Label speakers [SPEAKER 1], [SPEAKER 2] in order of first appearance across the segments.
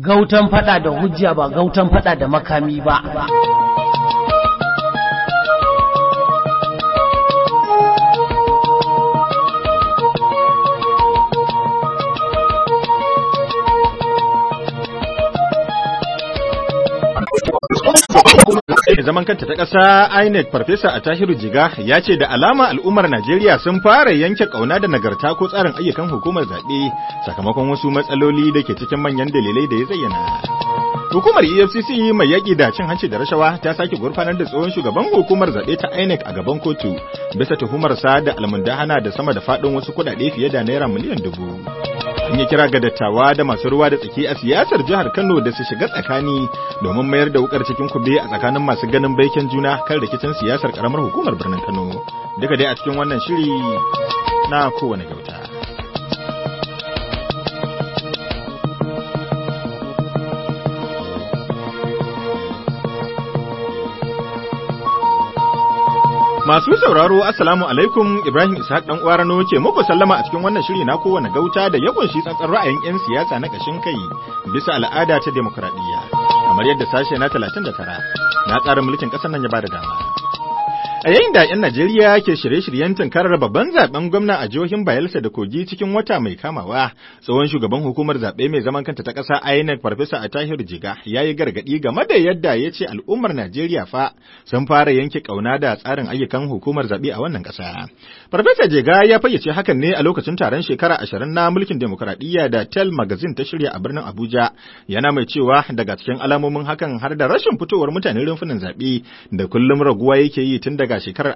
[SPEAKER 1] gautan fada da hujja ba gautan fada da makami ba
[SPEAKER 2] zaman kanta ta ƙasa INEC Farfesa a Tahiru Jiga ya ce da alama al'ummar Najeriya sun fara yanke ƙauna da nagarta ko tsarin ayyukan hukumar zaɓe sakamakon wasu matsaloli da ke cikin manyan dalilai da ya zayyana. Hukumar EFCC mai yaƙi da cin hanci da rashawa ta sake gurfanar da tsohon shugaban hukumar zaɓe ta INEC a gaban kotu bisa tuhumarsa da almundahana da sama da faɗin wasu kuɗaɗe fiye da naira miliyan dubu. An yi kira ga dattawa da masu ruwa da tsaki a siyasar jihar Kano da su shiga tsakani domin mayar da wukar cikin kube a tsakanin masu ganin baiken juna kan rikicin siyasar karamar hukumar birnin Kano. Duka dai a cikin wannan shiri na kowane gauta. Masu sauraro Assalamu alaikum Ibrahim Ishaq dan Uwarano ke muku sallama a cikin wannan shiri na kowane gauta da ya kunshi tsantsan ra'ayin 'yan siyasa na kashin kai bisa al'ada ta demokradiyya kamar yadda sashe na 39 na tsarin mulkin ƙasar nan ya bada dama. A yayin da 'yan Najeriya ke shirye-shiryen tunkarar babban zaben gwamna a jihohin Bayelsa da Kogi cikin wata mai kamawa, tsohon shugaban hukumar zaɓe mai zaman kanta ta ƙasa INEC Farfesa Atahir Jiga ya yi gargaɗi game da yadda ya ce al'ummar Najeriya fa sun fara yanke ƙauna da tsarin ayyukan hukumar zaɓe a wannan ƙasa. Farfesa Jiga ya fayyace hakan ne a lokacin taron shekara ashirin na mulkin demokuraɗiyya da Tel Magazine ta shirya a birnin Abuja, yana mai cewa daga cikin alamomin hakan har da rashin fitowar mutane rumfunan zaɓe da kullum raguwa yake yi tun daga daga shekarar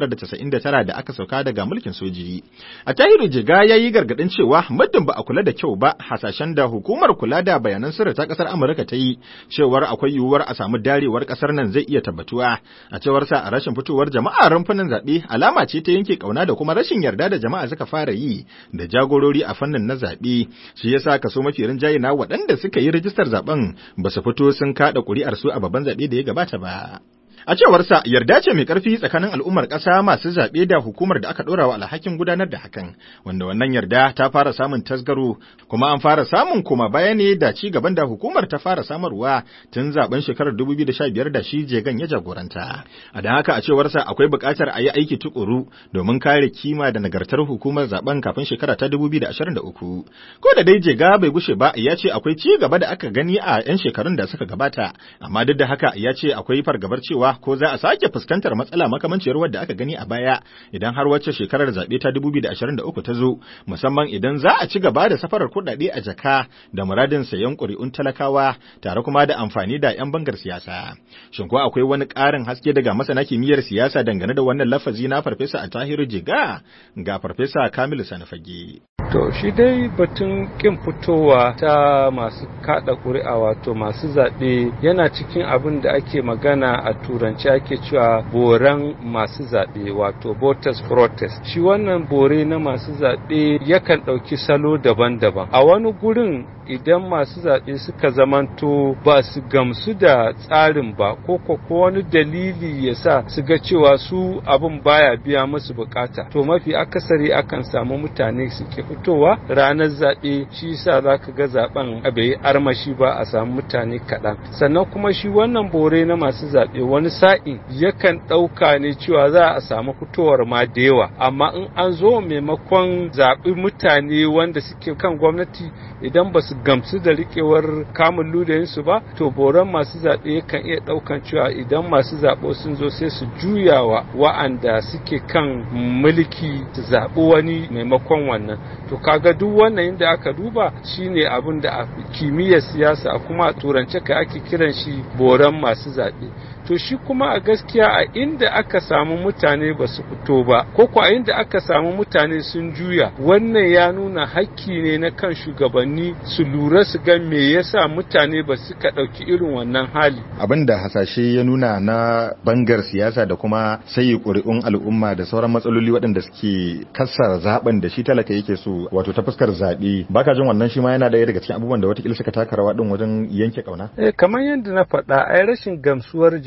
[SPEAKER 2] 1999 da aka sauka daga mulkin soji. A tahiru jiga ya yi gargaɗin cewa muddin ba a kula da kyau ba hasashen da hukumar kula da bayanan sirri ta ƙasar Amurka ta yi cewar akwai yiwuwar a samu darewar ƙasar nan zai iya tabbatuwa. A cewar sa a rashin fitowar jama'a rumfunan zaɓe alama ce ta yanke ƙauna da kuma rashin yarda da jama'a suka fara yi da jagorori a fannin na zaɓe. Shi yasa kaso mafi rinjaye na waɗanda suka yi rijistar zaɓen ba su fito sun kaɗa ƙuri'ar su a babban zaɓe da ya gabata ba. A cewarsa yarda ce mai ƙarfi tsakanin al'ummar ƙasa masu zaɓe da hukumar da aka ɗora wa alhakin gudanar da hakan, wanda wannan yarda ta fara samun tasgaro kuma an fara samun koma baya ne da ci gaban da hukumar ta fara samarwa tun zaben shekarar 2015 da shi jegan ya jagoranta. A don haka a cewarsa akwai buƙatar a yi aiki tukuru domin kare kima da nagartar hukumar zaben kafin shekara ta 2023. Ko da dai jega bai gushe ba ya ce akwai ci gaba da aka gani a 'yan shekarun da suka gabata, amma duk da haka ya ce akwai fargabar cewa ko za a sake fuskantar matsala makamanciyar wadda aka gani a baya idan har wacce shekarar zaɓe ta 2023 ta zo musamman idan za a ci gaba da safarar kuɗaɗe a jaka da muradin sayan ƙuri'un talakawa tare kuma da amfani da 'yan bangar siyasa. Shin ko akwai wani ƙarin haske daga masana kimiyyar siyasa dangane da wannan lafazi na farfesa a tahiru jiga ga farfesa Kamilu Sanafage.
[SPEAKER 3] To shi dai batun kin fitowa ta masu kada ƙuri'a wato masu zaɓe yana cikin abin da ake magana a turanci ake cewa boran masu zaɓe wato voters protest. Shi wannan bore na masu zaɓe yakan ɗauki salo daban-daban. A wani gurin idan masu zaɓe suka zamanto ba su gamsu da tsarin ba ko ko wani dalili ya sa su ga cewa su abin baya biya musu bukata to mafi akasari akan samu mutane suke fitowa ranar zaɓe shi sa za ka ga zaɓen bai yi armashi ba a samu mutane kaɗan sannan kuma shi wannan bore na masu zaɓe wani sa'in yakan ɗauka ne cewa za a samu fitowar ma da yawa amma in an zo maimakon zaɓi mutane wanda suke kan gwamnati idan ba su gamsu da riƙewar kamun ludayinsu ba to boron masu zaɓe yakan iya ɗaukan cewa idan masu zaɓo sun zo sai su juyawa wa'anda suke kan mulki su zaɓi wani maimakon wannan to kaga duk wannan inda aka duba shine abin da a kimiyyar siyasa kuma a turance ka ake kiran shi boron masu zaɓe to shi kuma a gaskiya a inda aka samu mutane ba su fito ba ko ko a inda aka samu mutane sun juya wannan ya nuna hakki ne na kan shugabanni su lura su ga me yasa mutane ba su ka ɗauki irin wannan hali
[SPEAKER 2] abin da hasashe ya nuna na bangar siyasa da kuma sayi ƙuri'un al'umma da sauran matsaloli waɗanda suke kassara zaben da shi talaka yake so wato ta fuskar zaɓe baka jin wannan shi ma yana ɗaya daga cikin abubuwan da watakila suka taka rawa ɗin wajen yanke ƙauna
[SPEAKER 3] eh kamar yadda na faɗa ai rashin gamsuwar jama'a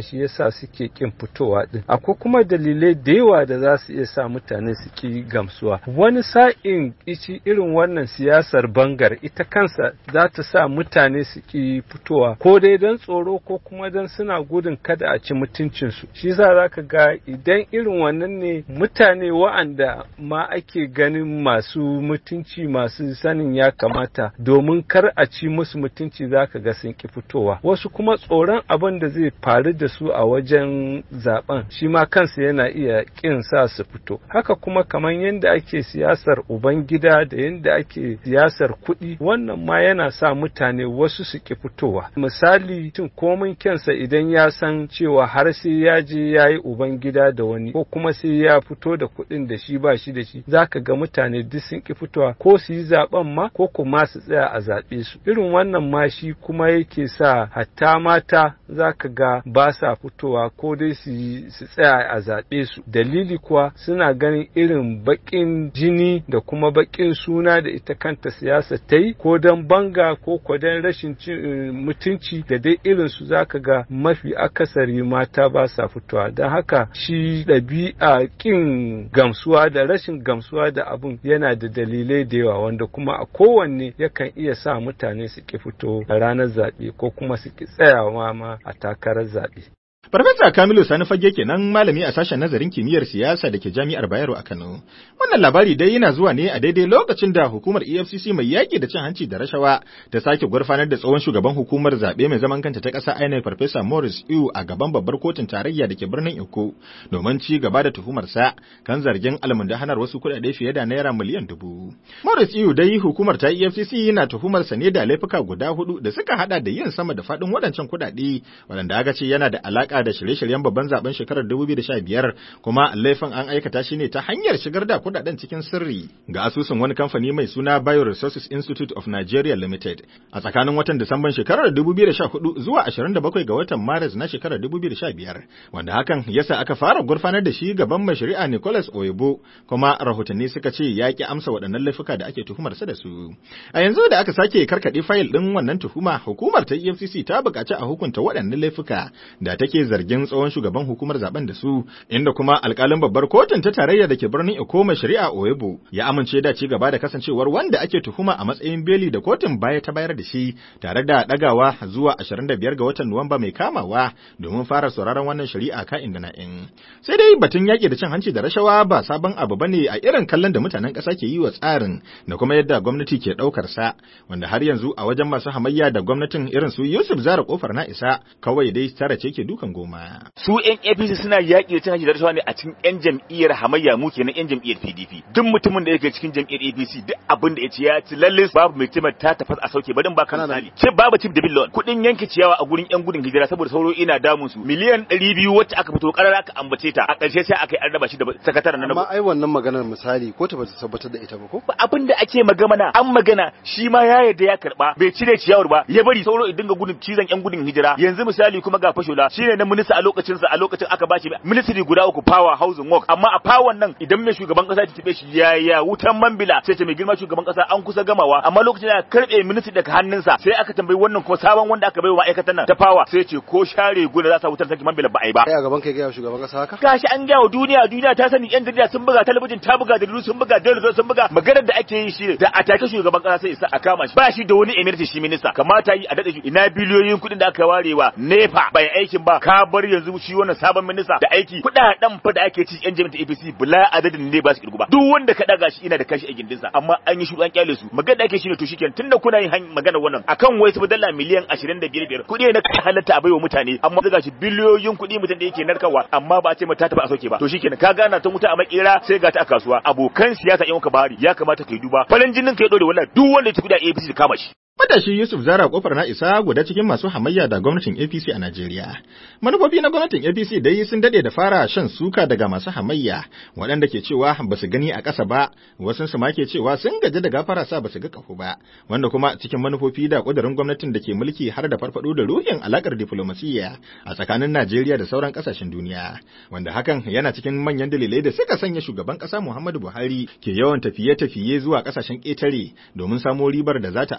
[SPEAKER 3] shi yasa suke kin fitowa din akwai kuma dalilai da yawa da za su iya sa mutane su ki gamsuwa wani sa'in ici irin wannan siyasar bangar ita kansa za ta sa mutane su ki fitowa ko dai don tsoro ko kuma don suna gudun kada a ci mutuncinsu shi za za ka ga idan irin wannan ne mutane wa'anda ma ake ganin masu mutunci masu sanin ya kamata domin kar a ci musu mutunci za ka ga sun ki fitowa wasu kuma tsoron abin da zai faru da su a wajen zaben shi ma kansa yana iya kin sa su fito haka kuma kamar yadda ake siyasar ubangida da yadda ake siyasar kuɗi wannan ma yana sa mutane wasu su ki fitowa misali tun komin kyansa idan ya san cewa har sai ya je ya yi ubangida da wani ko kuma sai ya fito da kuɗin da shi ba shi da shi zaka ga mutane duk sun ki fitowa ko su yi zaben ma ko kuma su tsaya a zaɓe su irin wannan ma shi kuma yake sa hatta mata zaka ga ba sa fitowa ko dai su su tsaya a zaɓe su dalili kuwa suna ganin irin baƙin jini da kuma baƙin suna da ita kanta siyasa ta yi ko don banga ko ko don rashin mutunci da dai irin su zaka ga mafi akasari mata ba sa fitowa don haka shi ɗabi'a ƙin gamsuwa da rashin gamsuwa da abun yana da dalilai da yawa wanda kuma a kowanne yakan iya sa mutane su ki fito a ranar zaɓe ko kuma su ki tsayawa ma a takarar zaɓe.
[SPEAKER 2] Farfesa Kamilu Sani Fage kenan malami a sashen nazarin kimiyyar siyasa da ke Jami'ar Bayero a Kano. Wannan labari dai yana zuwa ne a daidai lokacin da hukumar EFCC mai yaƙi da cin hanci da rashawa ta sake gurfanar da tsohon shugaban hukumar zaɓe mai zaman kanta ta ƙasa INEC Farfesa Morris Iu a gaban babbar kotun tarayya da ke birnin Eko domin ci gaba da tuhumarsa kan zargin almundahanar wasu kuɗaɗe fiye da naira miliyan dubu. Morris Iu dai hukumar ta EFCC yana tuhumarsa ne da laifuka guda hudu da suka hada da yin sama da faɗin waɗancan kuɗaɗe waɗanda aka ce yana da alaƙa da shirye-shiryen babban zaben shekarar 2015 kuma laifin an aikata shi ne ta hanyar shigar da kudaden cikin sirri ga asusun wani kamfani mai suna Bioresources Institute of Nigeria Limited a tsakanin watan Disamban shekarar 2014 zuwa 27 ga watan Maris na shekarar 2015 wanda hakan yasa aka fara gurfanar da shi gaban mai shari'a Nicholas Oyebo kuma rahotanni suka ce ya ki amsa waɗannan laifuka da ake tuhumar sa da su a yanzu da aka sake karkaɗe fayil ɗin wannan tuhuma hukumar ta EFCC ta buƙaci a hukunta waɗannan laifuka da take zargin tsohon shugaban hukumar zaben da su inda kuma alkalin babbar kotun ta tarayya da ke birnin Ikoma shari'a Oyebo ya amince da ci gaba da kasancewar wanda ake tuhuma a matsayin beli da kotun baya ta bayar da shi tare da dagawa zuwa 25 ga watan Nuwamba mai kamawa domin fara sauraron wannan shari'a ka'in da na'in. Sai dai batun yaƙi da cin hanci da rashawa ba sabon abu bane a irin kallon da mutanen ƙasa ke yi wa tsarin da kuma yadda gwamnati ke ɗaukar sa wanda har yanzu a wajen masu hamayya da gwamnatin irin su Yusuf Zara kofar na isa kawai dai tara ce ke dukan goma.
[SPEAKER 4] su yan APC suna yaƙi da cin hanci da rashawa ne a cikin yan jam'iyyar hamayya mu kenan yan jam'iyyar PDP duk mutumin da yake cikin jam'iyyar APC duk abin da ya ci ya ci lalle babu mai timar ta tafas a sauke barin ba kan misali ce babu tip da billon kuɗin yanke ciyawa a gurin yan gudun hijira saboda sauro ina damun su miliyan 200 wacce aka fito karara aka ambace ta a ƙarshe sai aka yi an raba shi da sakataren na
[SPEAKER 5] amma ai wannan maganar misali ko ta bata tabbatar da ita ba ko
[SPEAKER 4] abin da ake magana an magana shi ma ya yarda ya karba bai cire ciyawar ba ya bari sauro idan ga gudun cizon yan gudun hijira yanzu misali kuma ga fashola shine na minista a lokacin sa a lokacin aka bashi ministry guda uku power housing work amma a power nan idan mai shugaban kasa ya tabe shi ya ya wutan mambila sai ce mai girma shugaban kasa an kusa gamawa amma lokacin da karbe ministry daga hannunsa sai aka tambayi wannan kuma sabon wanda aka bai wa ma'aikatan nan ta power sai ce ko share guda za sa wutar saki mambila ba ai ba
[SPEAKER 5] kai a gaban kai ga shugaban kasa haka
[SPEAKER 4] gashi an gaya wa duniya duniya ta sani yan jarida sun buga talabijin ta buga jaridu sun buga jaridu sun buga maganar da ake yi shi da a take shugaban kasa sai isa a kama shi ba shi da wani emirti shi minista kamata yi a dade shi ina biliyoyin kuɗin da aka warewa nepa bai aikin ba ka bar yanzu shi wannan sabon minista da aiki kuɗaɗen fa da ake ci yan jami'ar APC bula adadin ne ba su kirgu ba duk wanda ka daga shi ina da kashi a gindinsa amma an yi shi an kyale su magana da ake shi ne to shikenan tunda kuna yin magana wannan akan wai su dala miliyan 25 kuɗi ne na halatta a baiwa mutane amma daga shi biliyoyin kuɗi mutum da yake narkarwa amma ba a ce mata ta ba a soke ba to shikenan ka gana ta wuta a makera sai ga ta a kasuwa abokan siyasa yan ka bari ya kamata kai duba farin jinin ka ya dore wallahi duk wanda ya tafi da APC kama shi
[SPEAKER 2] Matashi Yusuf Zara kofar na isa guda cikin masu hamayya da gwamnatin APC a Najeriya. Manufofi na gwamnatin APC dai sun dade da fara shan suka daga masu hamayya waɗanda ke cewa ba su gani a ƙasa ba, wasu su ma ke cewa sun gaji da gafara sa ba su ga kafu ba, wanda kuma cikin manufofi da ƙudurin gwamnatin da ke mulki har da farfaɗo da ruhin alakar diflomasiyya a tsakanin Najeriya da sauran ƙasashen duniya, wanda hakan yana cikin manyan dalilai da suka sanya shugaban ƙasa Muhammadu Buhari ke yawan tafiye-tafiye zuwa ƙasashen ƙetare domin samo ribar da za ta amfanar da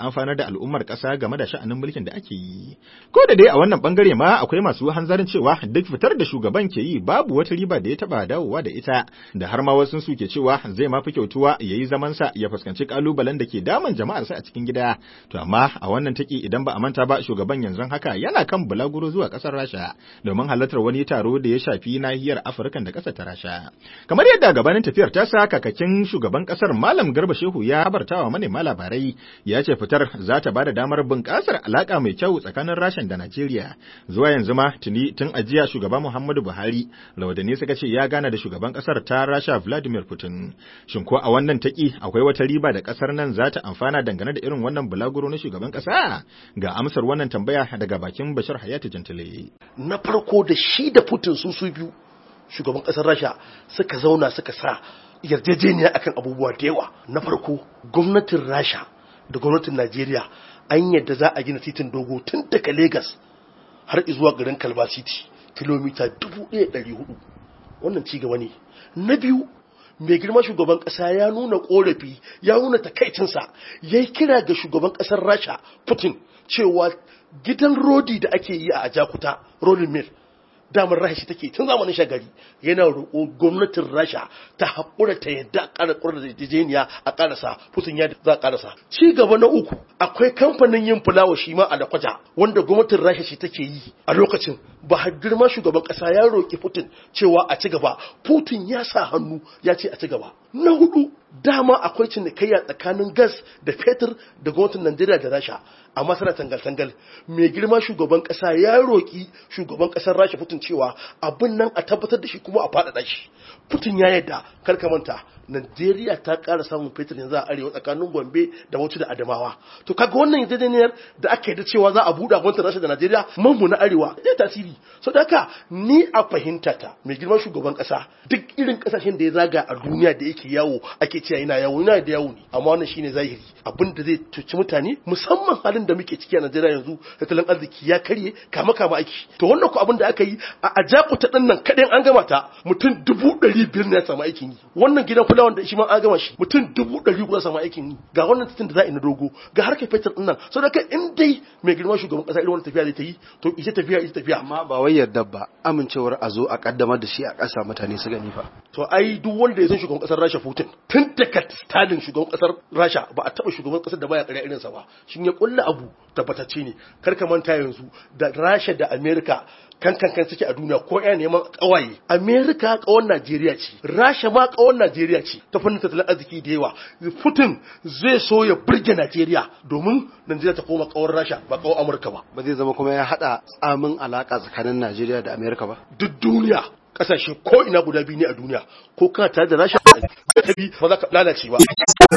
[SPEAKER 2] al'ummar ƙasa game da sha'anin mulkin da ake yi. Ko da dai a wannan bangare ma akwai masu hanzarin cewa duk fitar da shugaban ke yi babu wata riba da ya taba dawowa da ita da har ma wasu su ke cewa zai ma fi kyautuwa ya yi zamansa ya fuskanci kalubalen da ke damun jama'arsa a cikin gida. To amma a wannan taki idan ba a manta ba shugaban yanzu haka yana kan bulaguro zuwa ƙasar Rasha domin halartar wani taro da ya shafi nahiyar Afirka da ƙasar ta Rasha. Kamar yadda gabanin tafiyar ta sa kakakin shugaban ƙasar Malam Garba Shehu ya habartawa manema labarai ya ce fitar za ta ba da damar bunƙasar alaƙa mai kyau tsakanin Rasha da Najeriya. Zuwa yanzu ma tuni tun ajiya shugaba Muhammadu Buhari laudanni suka ce ya gana da shugaban ƙasar ta Rasha Vladimir Putin. Shin ko a wannan taki akwai wata riba da ƙasar nan za ta amfana dangane da irin wannan bulaguro na shugaban ƙasa? Ga amsar wannan tambaya daga bakin Bashir Hayatu Jantile.
[SPEAKER 6] Na farko da shi da Putin su su biyu shugaban ƙasar Rasha suka zauna suka sa yarjejeniya akan abubuwa da yawa. Na farko gwamnatin Rasha da gwamnatin Najeriya an yadda za a gina titin dogo tun daga Legas har zuwa garin Kalba City kilomita 1400 wannan ci gaba ne na biyu mai girma shugaban kasa ya nuna korafi ya nuna takaicinsa ya yi kira ga shugaban kasar rasha putin cewa gidan rodi da ake yi a ajakuta rolling mill damar rasha take tun zamanin shagari yana roƙo gwamnatin rasha ta haƙura ta yadda a ƙara ƙura da yarjejeniya a ƙarasa putin ya za a ƙarasa ci gaba na uku akwai kamfanin yin fulawa shi ma a lakwaja wanda gwamnatin rasha shi take yi a lokacin ba har girma shugaban ƙasa ya roƙi putin cewa a ci gaba putin ya sa hannu ya ce a ci gaba na hudu dama akwai cinikayya tsakanin gas da fetur da gwamnatin najeriya da rasha amma tana tangal-tangal mai girma shugaban kasa ya roƙi shugaban kasar rasha putin cewa abin nan a tabbatar da shi kuma a faɗaɗa shi putin ya yadda karka manta najeriya ta ƙara samun fetur yanzu a arewa tsakanin gombe da bauchi da adamawa to kaga wannan yarjejeniyar da aka da cewa za a buɗe gwamnatin rasha da najeriya manmu na arewa zai tasiri so da haka ni a fahimta ta mai girma shugaban kasa duk irin kasashen da ya zaga a duniya da yake yawo ake cewa yana yawo yana da yawo ne amma wannan shine zahiri abin da zai cuci mutane musamman halin da muke ciki a Najeriya yanzu tattalin arziki ya karye kama kama aiki to wannan ko abin da aka yi a ajakuta din nan kadai an gama ta mutum dubu ɗari biyar ne ya samu aikin yi wannan gidan kulawan da shi ma an gama shi mutum dubu ɗari ya samu aikin yi ga wannan titin da za a yi na dogo ga harkar fetur din nan so da kai in dai mai girma shugaban kasa irin wannan tafiya zai ta yi to ita tafiya ita tafiya
[SPEAKER 5] amma ba wai yarda ba amincewar a zo a kaddamar da shi a ƙasa mutane su gani fa
[SPEAKER 6] to ai duk wanda ya san shugaban kasar Rasha Putin tun daga Stalin shugaban kasar Rasha ba a taba shugaban kasar da baya ƙarya irin sa ba shin ya kulla abu tabbatacce ne kar ka manta yanzu da Rasha da America kan kan kan suke a duniya ko ya neman kawaye America kawan Najeriya ce Rasha ma kawan Najeriya ce ta fannin tattalin arziki da yawa Putin zai so ya burge Najeriya domin Najeriya ta koma kawan Rasha ba kawan Amurka ba
[SPEAKER 5] ba zai zama kuma ya hada tsamin alaka tsakanin Najeriya da Amerika ba
[SPEAKER 6] duk duniya kasashe ko ina guda biyu ne a duniya ko kana tare da Rasha ta bi ba za ka lalace ba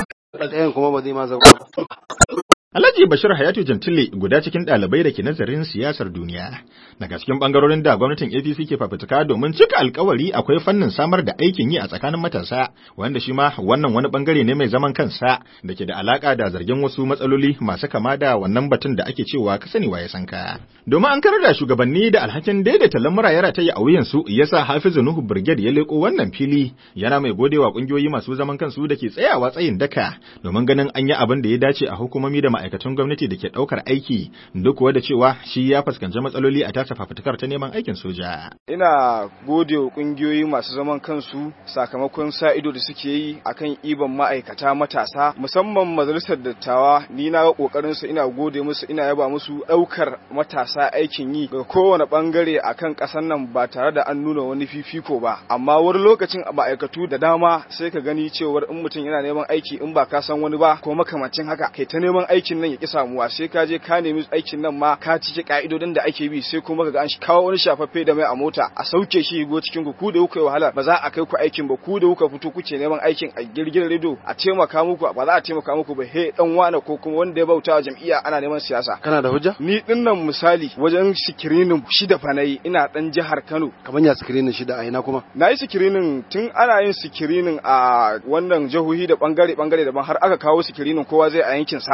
[SPEAKER 5] ɗayan kuma ba zai ma zama ba
[SPEAKER 2] Alhaji Bashir Hayatu Jantile guda cikin ɗalibai da ke nazarin siyasar duniya. Daga cikin ɓangarorin da gwamnatin APC ke fafutuka domin cika alkawari akwai fannin samar da aikin yi a tsakanin matasa, wanda shi ma wannan wani ɓangare ne mai zaman kansa da ke da alaƙa da zargin wasu matsaloli masu kama da wannan batun da ake cewa ka sani waye sanka. Domin an karar da shugabanni da alhakin daidaita lamura ya rataye a wuyansu yasa Hafizu Nuhu Brigade ya leƙo wannan fili yana mai godewa ƙungiyoyi masu zaman kansu da ke tsayawa tsayin daka domin ganin an yi abin da ya dace a hukumomi da ma'aikatan gwamnati da ke ɗaukar aiki duk kuwa da cewa shi ya fuskanci matsaloli a tasa fafutukar ta neman aikin soja.
[SPEAKER 7] Ina gode wa ƙungiyoyi masu zaman kansu sakamakon sa ido da suke yi akan iban ma'aikata matasa musamman majalisar dattawa ni na ga kokarin su ina gode musu ina yaba musu ɗaukar matasa aikin yi ga kowane bangare akan ƙasar nan ba tare da an nuna wani fifiko ba amma wani lokacin a ma'aikatu da dama sai ka gani cewar in mutum yana neman aiki in ba ka san wani ba ko makamancin haka kai ta neman aikin nan ya ki samuwa sai ka je ka nemi aikin nan ma ka cike ka'idodin da ake bi sai kuma kaga an kawo wani shafaffe da mai a mota a sauke shi go cikin ku ku da kuka yi wahala ba za a kai ku aikin ba ku da kuka fito kuke neman aikin a girgin rido a taimaka muku ba za a taimaka muku ba he dan wane ko kuma wanda ya bauta wa jam'iyya ana neman siyasa
[SPEAKER 5] kana da hujja
[SPEAKER 7] ni dinnan misali wajen sikirinin shida fa nayi ina dan jihar Kano
[SPEAKER 5] kamar ya screening shida a ina kuma
[SPEAKER 7] na yi sikirinin tun ana yin sikirinin a wannan jihohi da bangare bangare daban har aka kawo sikirinin kowa zai a yankin sa kuma na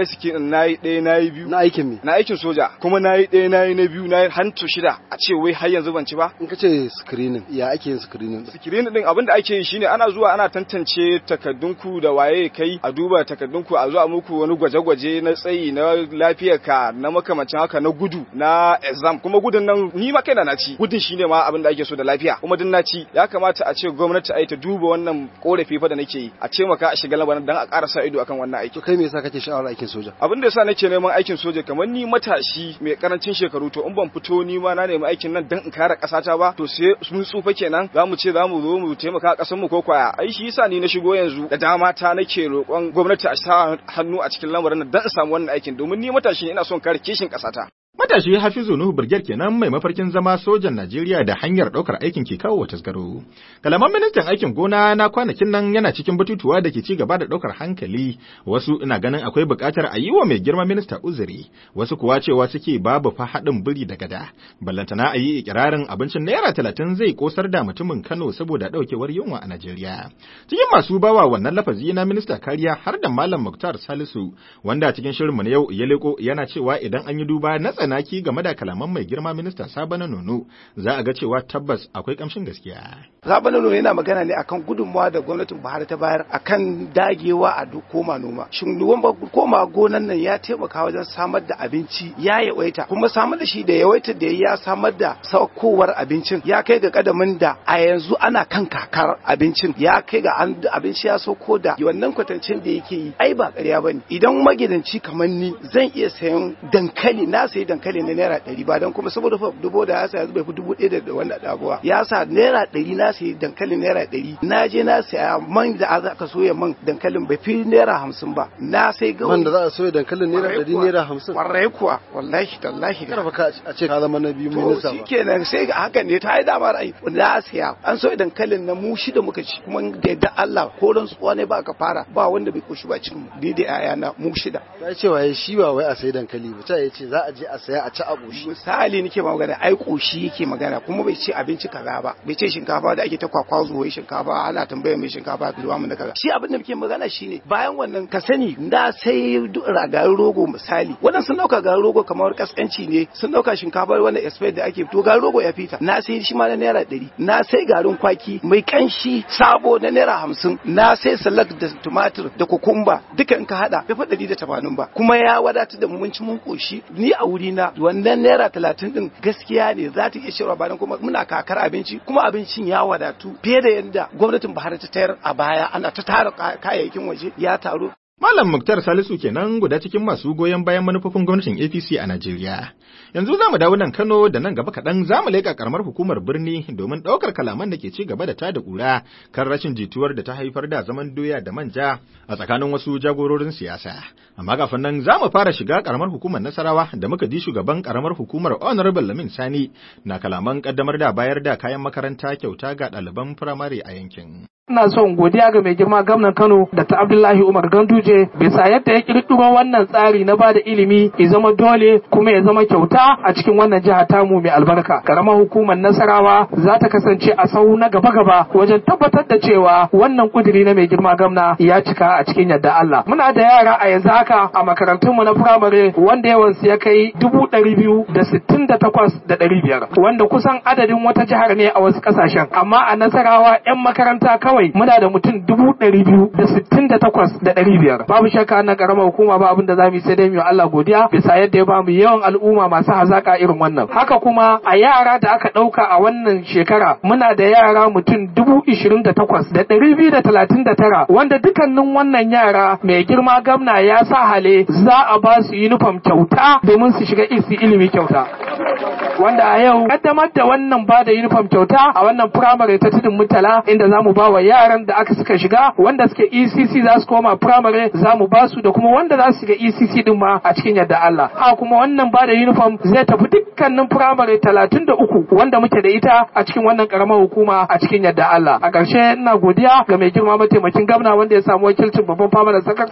[SPEAKER 7] yi siki na yi ɗaya na yi biyu
[SPEAKER 5] na aikin me
[SPEAKER 7] na aikin soja kuma na yi ɗaya na yi na biyu na yi hantu shida a ce wai har yanzu ban ci ba
[SPEAKER 5] in ka ce screening ya ake yin screening
[SPEAKER 7] sikirin din abin da ake yi shine ana zuwa ana tantance takaddunku da waye kai a duba takaddunku a zuwa muku wani gwaje-gwaje na tsayi na lafiyarka na makamancin haka na gudu na exam kuma gudun nan ni ma kaina na ci gudun shine ma abin da ake so da lafiya kuma din na ci ya kamata a ce gwamnati ai ta duba wannan korafi fa da nake yi a ce maka a shiga lamarin dan a ƙara sa ido akan wannan aiki
[SPEAKER 5] to kai me yasa kake sha'awar aikin soja
[SPEAKER 7] abin da yasa nake neman aikin soja kamar ni matashi mai karancin shekaru to in ban fito ni ma na nemi aikin nan dan in kare kasata ba to sai mun tsufa kenan za mu ce za mu zo mu taimaka a ƙasar mu ko kwaya ai shi yasa ni na shigo yanzu da dama ta nake roƙon gwamnati a sa hannu a cikin lamarin nan dan in samu wannan aikin domin ni matashi ina son kare kishin ƙasata
[SPEAKER 2] Matashi Hafizu Nuhu Birger kenan mai mafarkin zama sojan Najeriya da hanyar ɗaukar aikin ke kawo tasgaro. Kalaman ministan aikin gona na kwanakin nan yana cikin batutuwa da ke ci gaba da ɗaukar hankali, wasu ina ganin akwai buƙatar a yi wa mai girma minista uzuri, wasu kuwa cewa suke babu fa haɗin biri da gada. Ballantana a yi ikirarin abincin naira talatin zai kosar da mutumin Kano saboda ɗaukewar yunwa a Najeriya. Cikin masu bawa wannan lafazi na minista kariya har da Malam Muktar Salisu, wanda cikin shirinmu na yau ya leko yana cewa idan an yi duba na tsanaki game da kalaman mai girma minista Sabana Nono za a ga cewa tabbas akwai kamshin gaskiya.
[SPEAKER 8] Sabana Nono yana magana ne akan gudunmawa da gwamnatin Buhari ta bayar akan dagewa a duk koma noma. Shin koma gonan nan ya taimaka wajen samar da abinci ya yawaita kuma samar da shi da yawaita da ya samar da saukowar abincin ya kai ga kadamin da a yanzu ana kan kakar abincin ya kai ga abinci ya sauko da wannan kwatancin da yake yi ai ba ƙarya bane idan magidanci kamar ni zan iya sayan dankali na sayi dankali na naira ɗari ba don kuma saboda fa dubo da ya sa yanzu bai fi dubu ɗaya da wanda ɗabuwa ya sa naira ɗari na sayi dankalin naira ɗari na je na saya man da aka soya man dankalin bai fi naira hamsin ba na sai gawayi
[SPEAKER 5] man da za a soya dankalin naira ɗari naira hamsin
[SPEAKER 8] kwarai kuwa wallahi tallahi
[SPEAKER 5] kada ka a ce ka zama na biyu minista
[SPEAKER 8] ba shikenan sai ga hakan ne ta yi dama ra'ayi na saya an soya dankalin na mu shida muka ci kuma da yadda Allah ko ran tsuwa ne ba ka fara ba wanda bai koshi ba cikin ni da yayana mu shida
[SPEAKER 5] ya ce waye shi ba wai a sayi dankali ba ta ce za a je a saya a ci a ƙoshi
[SPEAKER 8] misali nake magana ai ƙoshi yake magana kuma bai ce abinci kaza ba bai ce shinkafa da ake ta kwakwazo wai shinkafa ana tambaya mai shinkafa ka zuwa mana kaza shi abin da muke magana shine bayan wannan ka sani da sai garin rogo misali wannan sun dauka garin rogo kamar kaskanci ne sun dauka shinkafa wannan expert da ake to garin rogo ya fita na sai shi ma na naira ɗari na sai garin kwaki mai kanshi sabo na naira hamsin na sai salak da tumatir da kukumba duka in ka hada bai fa ɗari da tamanin ba kuma ya wadatar da mun ci mun koshi ni a wuri na wannan naira talatin din gaskiya ne za ta iya shirwa bayan kuma muna kakar abinci kuma abincin ya wadatu fiye da yadda gwamnatin Buhari ta tayar a baya ana ta tara kayayyakin waje ya taru
[SPEAKER 2] Malam Muktar Salisu kenan guda cikin masu goyon bayan manufofin gwamnatin APC a Najeriya. Yanzu za mu dawo nan Kano da nan gaba kaɗan za mu leƙa ƙaramar hukumar birni domin ɗaukar kalaman da ke ci gaba da tada ƙura kan rashin jituwar da ta haifar da zaman doya da manja a tsakanin wasu jagororin siyasa. Amma kafin nan za mu fara shiga ƙaramar hukumar Nasarawa da muka ji shugaban ƙaramar hukumar Honorable Lamin Sani na kalaman ƙaddamar da bayar da kayan makaranta kyauta ga ɗaliban firamare a yankin.
[SPEAKER 9] ina son godiya ga mai girma gwamnan Kano Dr. Abdullahi Umar Ganduje bisa yadda ya kirkiro wannan tsari na bada ilimi ya zama dole kuma ya zama kyauta a cikin wannan jiha tamu mai albarka. Karamar hukumar Nasarawa za ta kasance a sau na gaba-gaba wajen tabbatar da cewa wannan kuduri na mai girma gwamna ya cika a cikin yadda Allah. Muna da yara a yanzu haka a makarantunmu na firamare wanda yawansu ya kai dubu ɗari biyu da sittin da takwas da ɗari biyar wanda kusan adadin wata jihar ne a wasu ƙasashen amma a Nasarawa 'yan makaranta kawai kawai muna da mutum dubu ɗari biyu da sittin da takwas da ɗari biyar babu shakka na ƙaramar hukuma ba abin da za mu yi sai dai mu Allah godiya bisa yadda ya bamu yawan al'umma masu hazaƙa irin wannan haka kuma a yara da aka ɗauka a wannan shekara muna da yara mutum dubu ishirin da takwas da ɗari biyu da talatin da tara wanda dukkanin wannan yara mai girma gamna ya sa hale za a ba su yunifom kyauta domin su shiga isi ilimi kyauta wanda a yau kaddamar da wannan ba da uniform kyauta a wannan firamare ta tudun mutala inda za mu ba wa yaran da aka suka shiga wanda suke ECC za su koma firamare za mu ba su da kuma wanda za su shiga ECC din ma a cikin yadda Allah a kuma wannan ba da uniform zai tafi dukkanin firamare talatin da uku wanda muke da ita a cikin wannan karamar hukuma a cikin yadda Allah a ƙarshe ina godiya ga mai girma mataimakin gwamna wanda ya samu wakilcin babban famanan sakatare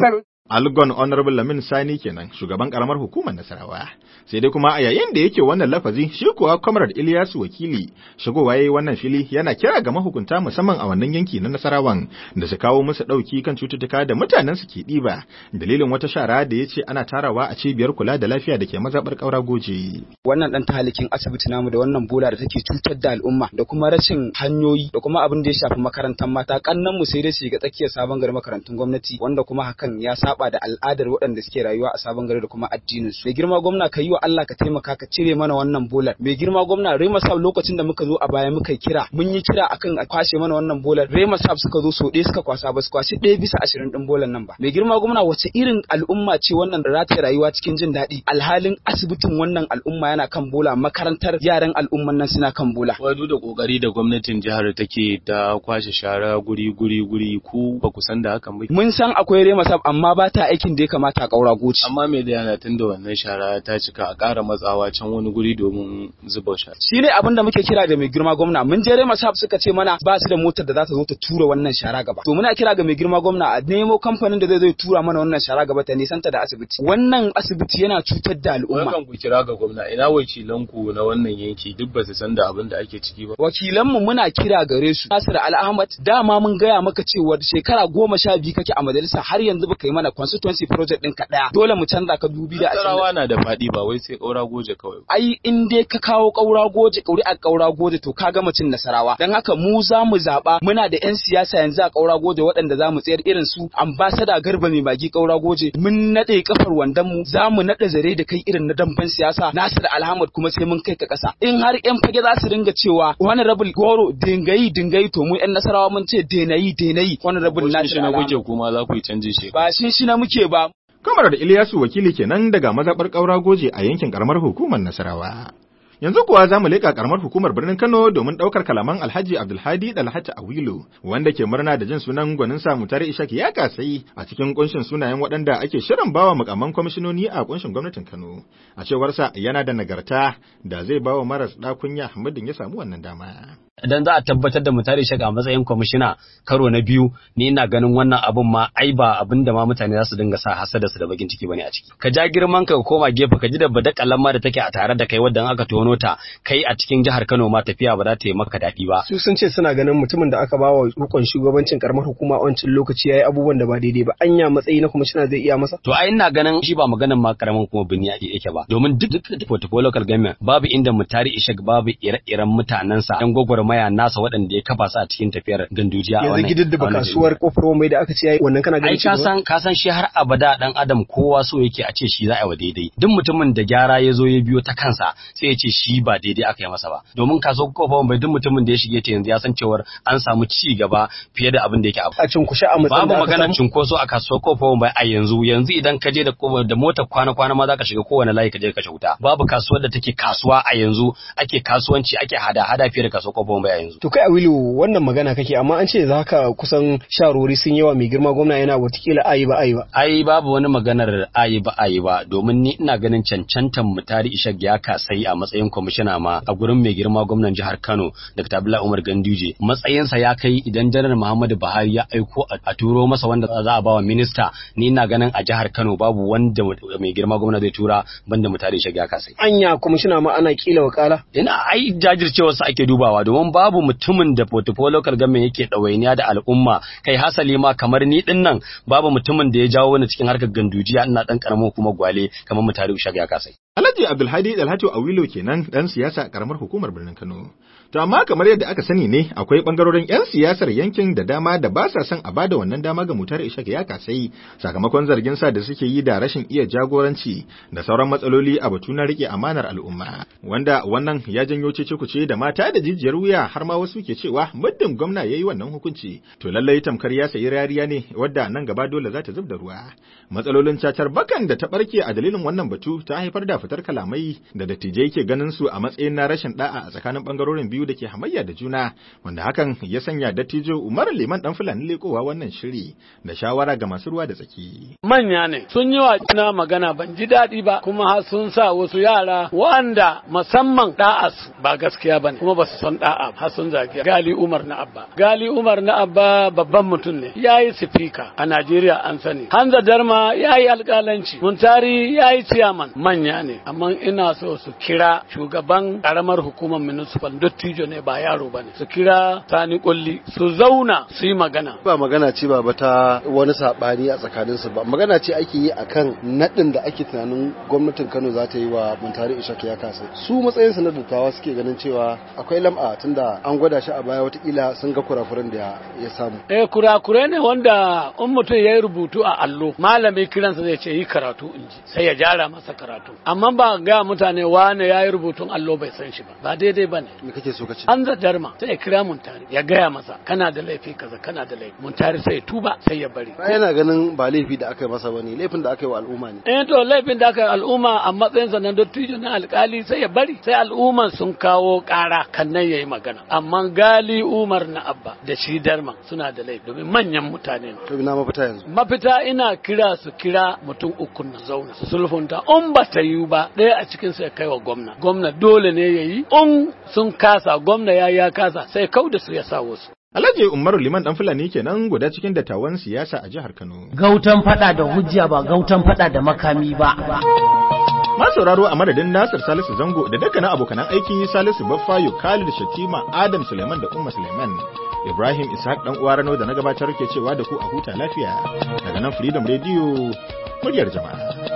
[SPEAKER 2] Algon Honorable Lamin Sani kenan shugaban karamar hukumar Nasarawa. Sai dai kuma a yayin da yake wannan lafazi shi kuwa Comrade Ilyasu wakili shigowa yayi wannan fili yana kira ga mahukunta musamman a wannan yanki na Nasarawan da su kawo musu dauki kan cututtuka da mutanen su ke diba dalilin wata shara da ya ce ana tarawa a cibiyar kula da lafiya da ke mazabar kaura goje.
[SPEAKER 10] Wannan dan tahalikin asibiti namu da wannan bola da take cutar da al'umma da kuma rashin hanyoyi da kuma abin da ya shafi makarantar mata kannan mu sai dai su ga tsakiyar sabon gari makarantun gwamnati wanda kuma hakan ya saba da al'adar waɗanda suke rayuwa a sabon gari da kuma addinin su. Mai girma gwamna ka yi wa Allah ka taimaka ka cire mana wannan bolar. Mai girma gwamna Rema Sab lokacin da muka zo a baya muka kira mun yi kira akan a kwashe mana wannan bolar. Rema Sab suka zo so ɗaya suka kwasa ba su kwashe ɗaya bisa ashirin ɗin bolar nan ba. Mai girma gwamna wace irin al'umma ce wannan da za rayuwa cikin jin daɗi alhalin asibitin wannan al'umma yana kan bola makarantar yaran al'umman nan suna kan bola.
[SPEAKER 11] Wadu da kokari da gwamnatin jihar take ta kwashe shara guri guri guri ku ba ku san da hakan ba.
[SPEAKER 10] Mun san akwai Rema Sab amma ba ta aikin da ya kamata a ƙaura goci.
[SPEAKER 11] Amma me da yana tun da wannan shara ta cika a ƙara matsawa can wani guri domin zuba shara.
[SPEAKER 10] Shi ne abin da muke kira da mai girma gwamna mun je Rema Sab suka ce mana ba su da motar da za ta zo ta tura wannan shara gaba. To muna kira ga mai girma gwamna a nemo kamfanin da zai zo tura mana wannan shara gaba ta nisanta da asibiti. Wannan asibiti yana cutar da al'umma.
[SPEAKER 11] Wannan ku kira ga gwamna ina wakilan ku na wannan yanki duk ba su san da abin da ake ciki ba.
[SPEAKER 10] Wakilanmu muna kira gare su. Nasir Al Ahmad dama mun gaya maka cewa shekara goma sha biyu kake a majalisa har yanzu baka yi mana constituency project ɗinka ɗaya. Dole mu canza ka dubi da
[SPEAKER 11] Nasarawa na da faɗi ba wai sai ƙaura goje kawai.
[SPEAKER 10] Ai in dai ka kawo ƙaura goje ƙauri a ƙaura goje to ka ga mutum Nasarawa. Dan haka mu za mu zaɓa muna da 'yan siyasa yanzu a ƙaura goje waɗanda za mu tsayar irin su ambasada garba mai baki ƙaura goje mun naɗe kafar wandon mu za mu naɗa zare da kai irin na damben siyasa Nasir Alhamad kuma sai mun kai ka ƙasa in har ƴan fage za su dinga cewa wani rabul goro dingayi dingayi to mu ƴan Nasarawa mun ce denayi denayi wani rabul Nasir
[SPEAKER 11] Alhamad kuke kuma za ku yi canjin shi
[SPEAKER 10] ba shin shi na muke ba
[SPEAKER 2] Kamar da Ilyasu wakili kenan daga mazaɓar ƙaura goje a yankin ƙaramar hukumar Nasarawa. Yanzu kuwa za mu leƙa ƙaramar hukumar birnin Kano domin ɗaukar kalaman Alhaji Abdulhadi Dalhata Awilu wanda ke murna da jin sunan gwaninsa Mutare Ishak ya kasai a cikin kunshin sunayen waɗanda ake shirin bawa mukamman kwamishinoni a kunshin gwamnatin Kano. A cewarsa yana da nagarta da zai bawa maras ɗakunya muddin ya samu wannan dama.
[SPEAKER 12] idan za a tabbatar da mutare shaka a matsayin kwamishina karo na biyu ni ina ganin wannan abun ma ai ba abin da ma mutane za su dinga sa hasada su da bakin ciki bane a ciki ka ja girman ka koma gefe ka ji da badakalan ma da take a tare da kai wadda aka tono ta kai a cikin jihar Kano ma tafiya ba za ta yi maka daɗi ba
[SPEAKER 13] su sun ce suna ganin mutumin da aka bawa rukun shugabancin karamar hukuma a wancan lokaci yayi abubuwan da ba daidai ba anya matsayi na kwamishina zai iya masa
[SPEAKER 12] to ai ina ganin shi ba maganin ma karamin kuma bini yake ba domin duk portfolio local government babu inda mutari ishak babu ire-iren mutanensa yan gwagwarmaya nasa waɗanda ya kafa su a cikin tafiyar gandujiya a
[SPEAKER 13] yanzu gidan da kasuwar kofar mai da aka ce yayi wannan kana ganin
[SPEAKER 12] ai ka san ka san shi har abada dan adam kowa so yake a ce shi za a yi wa daidai duk mutumin da gyara ya zo ya biyo ta kansa sai ya ce shi ba daidai aka yi masa ba domin kasuwar kofar mai duk mutumin da ya shige ta yanzu ya san cewar an samu ci gaba fiye da abin da yake
[SPEAKER 13] a cinkushe a matsayin
[SPEAKER 12] babu magana cinkoso a kasuwar kofar mai a yanzu yanzu idan ka je da da motar kwana-kwana ma za ka shiga kowane layi ka je ka wuta babu kasuwar da take kasuwa a yanzu ake kasuwanci ake hada-hada fiye da kasuwar kofar mai a yanzu
[SPEAKER 13] To kai a wilu wannan magana kake amma an ce za ka kusan sharori sun yawa mai girma gwamna yana watakila ayi ba ayi ba.
[SPEAKER 12] Ai babu wani maganar ayi ba ayi ba domin ni ina ganin cancantan mutari ishak ya kasai a matsayin kwamishina ma a gurin mai girma gwamnan jihar Kano Dr. Abdullahi Umar Ganduje matsayinsa ya kai idan janar Muhammadu Buhari ya aiko a turo masa wanda za a bawa minista ni ina ganin a jihar Kano babu wanda mai girma gwamna zai tura banda mutari ishak ya kasai.
[SPEAKER 13] Anya kwamishina ma ana kila wakala.
[SPEAKER 12] Ina ai jajircewarsa ake dubawa domin babu mutumin da portfolio local government yake ɗawainiya da al'umma kai hasali ma kamar ni din nan babu mutumin da ya jawo wani cikin harkar gandujiya ina dan karamin kuma gwale kamar mutare ushag ya kasai
[SPEAKER 2] Alhaji Abdulhadi Dalhatu Awilo kenan dan siyasa a karamar hukumar birnin Kano to amma kamar yadda aka sani ne akwai bangarorin yan siyasar yankin da dama da ba sa son a bada wannan dama ga mutare ishak ya kasai sakamakon zargin sa da suke yi da rashin iya jagoranci da sauran matsaloli a batu na rike amanar al'umma wanda wannan ya janyo cece kuce da mata da jijiyar wuya har ma wasu ke cewa muddin gwamna ya yi wannan hukunci to lallai tamkar ya sayi rariya ne wadda nan gaba dole za ta zub da ruwa matsalolin cacar bakan da ta barke a dalilin wannan batu ta haifar da fitar kalamai da dattijai ke ganin su a matsayin na rashin da'a a tsakanin bangarorin biyu da ke hamayya da juna wanda hakan ya sanya dattijo Umar Liman dan Fulani lekowa wannan shiri da shawara ga masu ruwa da tsaki.
[SPEAKER 14] Manya ne sun yi wa juna magana ban ji daɗi ba kuma har sun sa wasu yara wanda musamman da'as ba gaskiya bane kuma ba su san da'a har sun zagi Gali Umar na Abba. Gali Umar na Abba babban mutum ne yayi sifika a Najeriya an sani. Hanza Darma yayi alƙalanci. Muntari yayi ciyaman manya ne amma ina so su kira shugaban karamar hukumar municipal dottijo ne ba yaro bane su kira Sani Kulli su zauna su yi magana.
[SPEAKER 5] ba magana ce ba ba ta wani sabani a tsakanin su ba magana ce ake yi akan nadin da ake tunanin gwamnatin Kano za ta yi wa Muntari Ishak ya kasa su matsayin su na dattawa suke ganin cewa akwai lam'a tunda an gwada shi a baya watakila sun ga kurakuran da ya samu
[SPEAKER 14] Eh kurakure ne wanda in mutum ya yi rubutu a allo malami kiransa zai ce yi karatu in ji sai ya jara masa karatu amma ba ga mutane wane ya yi rubutun allo bai san shi ba ba daidai ba ne
[SPEAKER 5] me kake so ka ce
[SPEAKER 14] an darma sai ya kira muntari ya gaya masa kana da laifi kaza kana da laifi muntari sai ya tuba sai ya bari
[SPEAKER 5] ba yana ganin ba laifi da aka yi masa bane laifin da aka yi wa al'umma ne
[SPEAKER 14] eh to laifin da aka yi al'umma a matsayinsa na dattijo na alkali sai ya bari sai al'umman sun kawo kara kan nan yayi magana amma gali umar na abba da shi darman suna da laifi domin manyan mutane ne
[SPEAKER 5] to ina mafita yanzu
[SPEAKER 14] mafita ina kira su kira mutum uku na zauna su sulhunta in ba ta yiwu ba ɗaya a cikin sai kai wa gwamna gwamna dole ne ya yi in sun kasa gwamna ya ya kasa sai kau da su ya sa wasu
[SPEAKER 2] Alhaji Umaru Liman dan Fulani kenan guda cikin dattawan siyasa a jihar Kano.
[SPEAKER 1] Gautan fada da hujja ba gautan fada da makami ba.
[SPEAKER 2] Ma sauraro a madadin Nasir Salisu Zango da dukkanin abokanan aiki Salisu Baffayo Khalid Shatima Adam Suleiman da Umma Suleiman. Ibrahim Ishaq dan uwa Rano da na gabatar ke cewa da ku a huta lafiya. Daga nan Freedom Radio muryar jama'a.